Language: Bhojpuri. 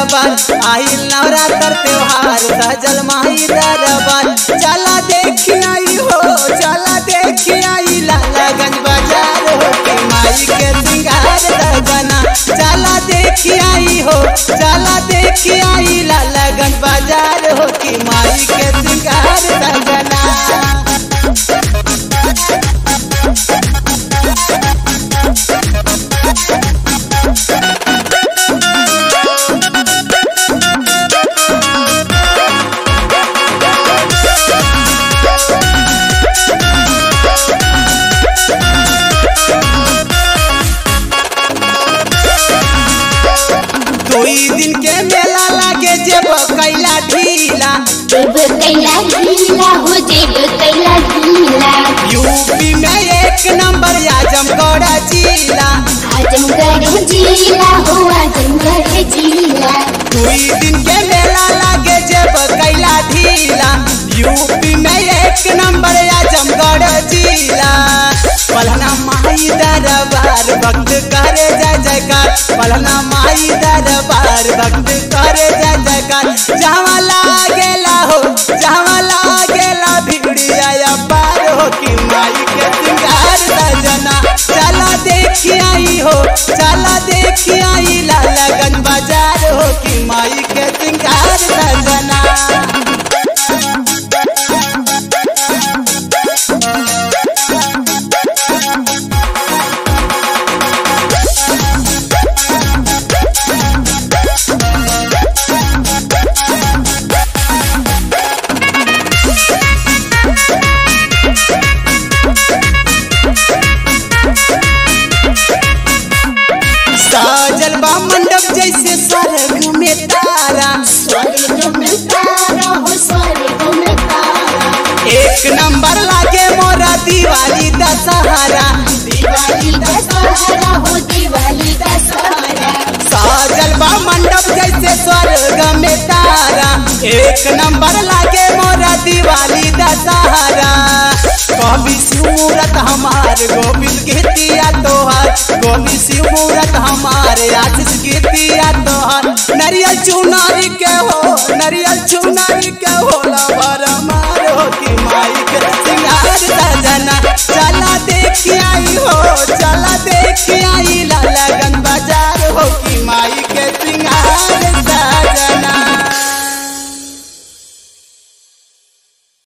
दरबार आइल नवरात्र त्योहार सजल माई दरबार चला देखी आई हो चला देखी आई लालागंज बाजार हो के माई के सिंगार सजना चला देखी आई हो चला देखी आई लालागंज बाजार हो के माई के सिंगार सजना कोई दिन के मेला लागे जेब कैला ढीला देव कैला गीला हो देव कैला गीला यूपी में एक नंबर आजमगढ़ जिला आजमगढ़ जिला हो आजमगढ़ जिला कोई दिन के मेला लागे जेब कैला ढीला यूपी में एक नंबर आजमगढ़ जिला पलना माई दरबार भक्त करे जय जयकार पलना माई दरबार भक्त करे जय जयकार जहाँ लागेला हो जहाँ लागेला भिड़िया पार हो कि माई के सिंगार सजना चला देखी आई हो चला देखी आई लालागंज बाजार हो कि माई के सिंगार सजना साजल बा मंडप जैसे स्वर्ग में तारा स्वर्ग में तारा हो स्वर्ग में तारा एक नंबर लागे मोरा दिवाली दशहरा दिवाली का सहारा हो दिवाली का सहारा साजल बा मंडप जैसे स्वर्ग में तारा एक नंबर लागे मोरा दिवाली दशहरा कवि सूरत हमार गोविंद गीतिया तोहार कवि सूरत हमार आशीष गीतिया तोहार नरियल चुनारी के हो नरियल चुनारी के होला भरमा